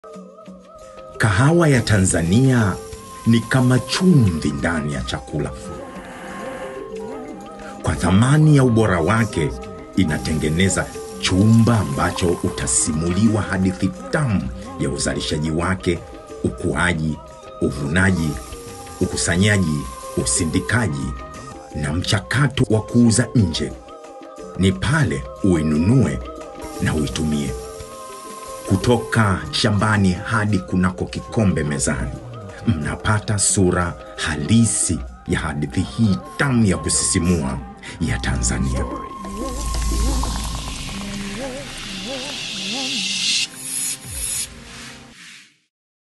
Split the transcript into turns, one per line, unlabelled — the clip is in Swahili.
Kahawa ya Tanzania ni kama chumvi ndani ya chakula. Kwa thamani ya ubora wake, inatengeneza chumba ambacho utasimuliwa hadithi tamu ya uzalishaji wake, ukuaji, uvunaji, ukusanyaji, usindikaji na mchakato wa kuuza nje. Ni pale uinunue na uitumie, kutoka shambani hadi kunako kikombe mezani, mnapata sura halisi ya hadithi hii tamu ya kusisimua ya Tanzania.